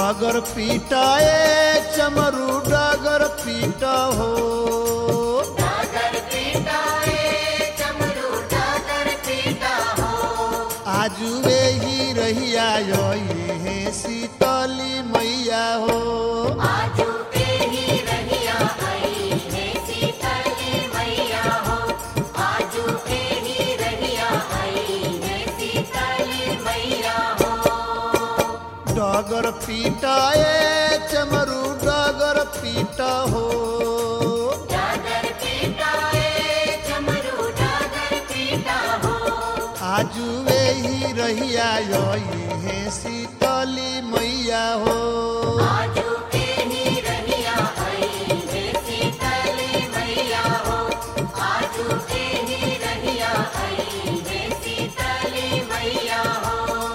डगर पीटा ए चमरू डगर पीटा हो डागर पीटा ए चमरू डागर पीटा हो आजुए ही रहिया हे शीतली मैया हो आजू के ही रहिया आई है सीतली मैया हो आजू के ही रहिया आई है सीतली मैया हो डगर पीटा ए चमरू डगर पीटा हो डागर पीटा ए चमरू डागर पीटा हो आजुए ही रहिया हे शीतली मैया हो आजू के ही रहिया आई है सीतली मैया हो आजू के ही रहिया आई है सीतली मैया हो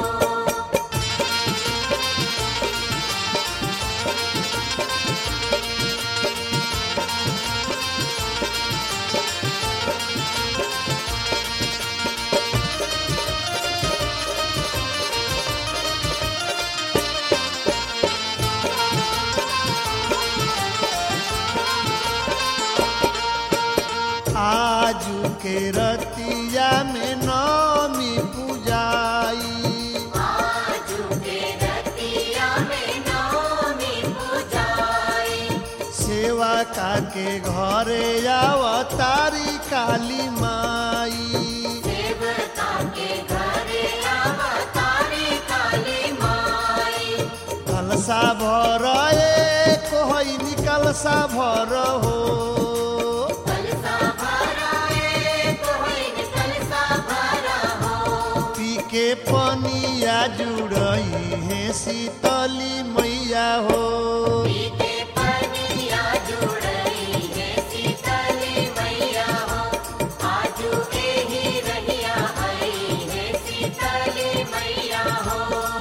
आजू के रतिया में नौमी पूजाई आजू के रतिया में नौमी पूजाई सेवा का के घरे अवतारी काली माई देवता के घरे अवतारी काली माई कलसा भर ए कोहई निकलसा भर हो कलसा भरा ए कोई कलसा भरा हो पी के पनिया जुड़ई है शीतली मैया हो पीते पनिया जुड़ई है सीतली मैया हो आजू के ही रहिया आई है सीतली मैया हो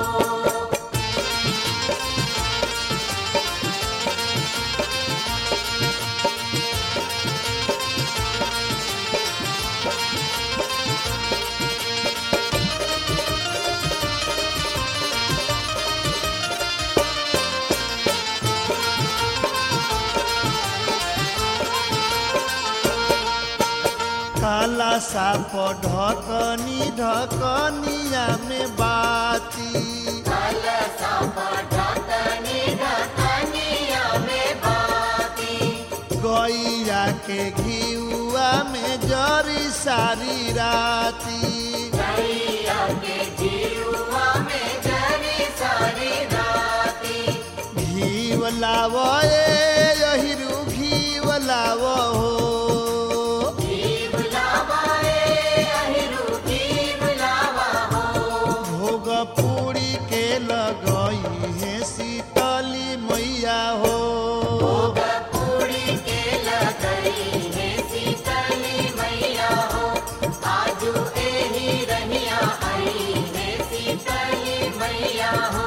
काला साप ढकनी ढकनिया में बाती कलसा ढकनी ढकनिया में बाती गैया के घिउआ में जरी सारी राती गैया के जीवा में जरी सारी राती घीव लाव ए यहिरू घीव लाव हो जीव लावाए अहिरु जीव लावा हो भोग पूरी के लगई है शीतली मैया हो पूरी के लगई है सीतली मैया हो आजू एही रहिया आई है सीतली मैया हो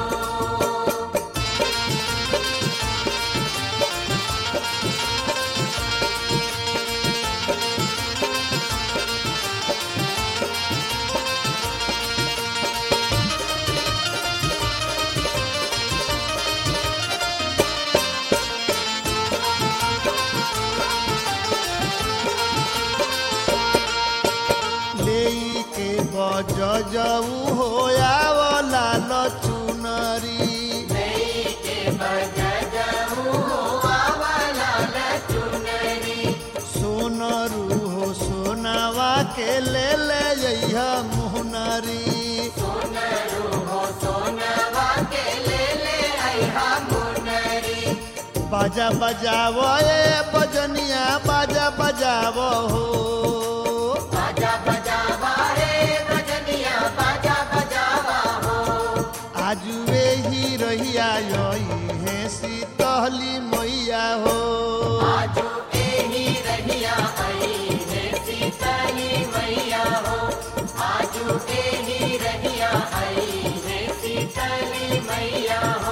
लेई के गज जऊ हो आवला लचुनरी के बजजहू हो आवाला लचुनरी सोनरू हो सोनावा के ले ले जइहा मुहनरी सोनरू हो सोनवा के ले ले आइहा मुनरी बाजा बजाव ए बजनिया बाजा बजाव हो बाजा बजावा रे बजनिया बाजा बजावा हो आजुए ही रहिया यही है शीतली मैया हो आजू एही रहिया आई है सीतली मैया हो आजू एही रहिया आई है सीतली मैया हो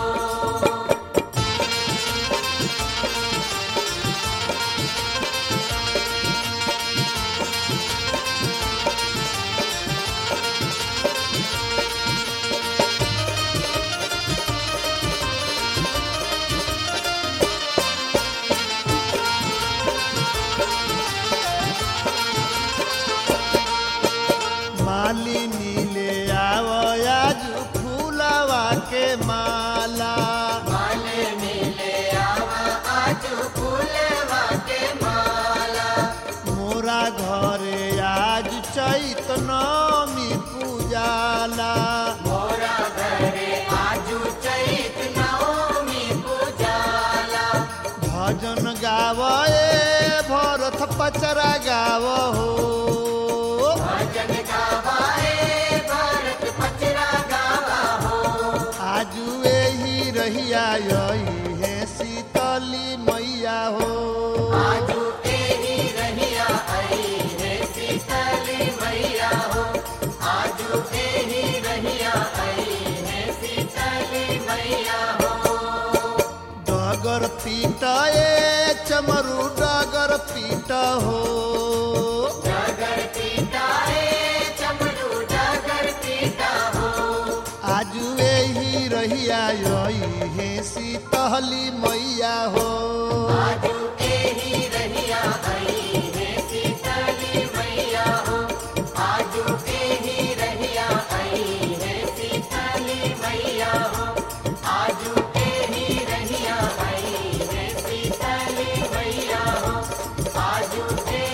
शीतली पचरा गाव हो भजन गावाए भारत पचरा गावा हो आजू एही रहिया यही है शीतली मैया हो आजू एही रहिया आई है शीतली मैया हो आजू एही रहिया आई है शीतली मैया हो डगर पीट ए चमरू डगर पीट हो जागर पीता है चमरू जागर पीता हो आजू एही रहिया यही है शीतली मैया हो आजू एही रहिया आई है शीतली मैया हो आजू एही रहिया आई है शीतली मैया हो आजू एही रहिया आई है शीतली मैया हो आजू एही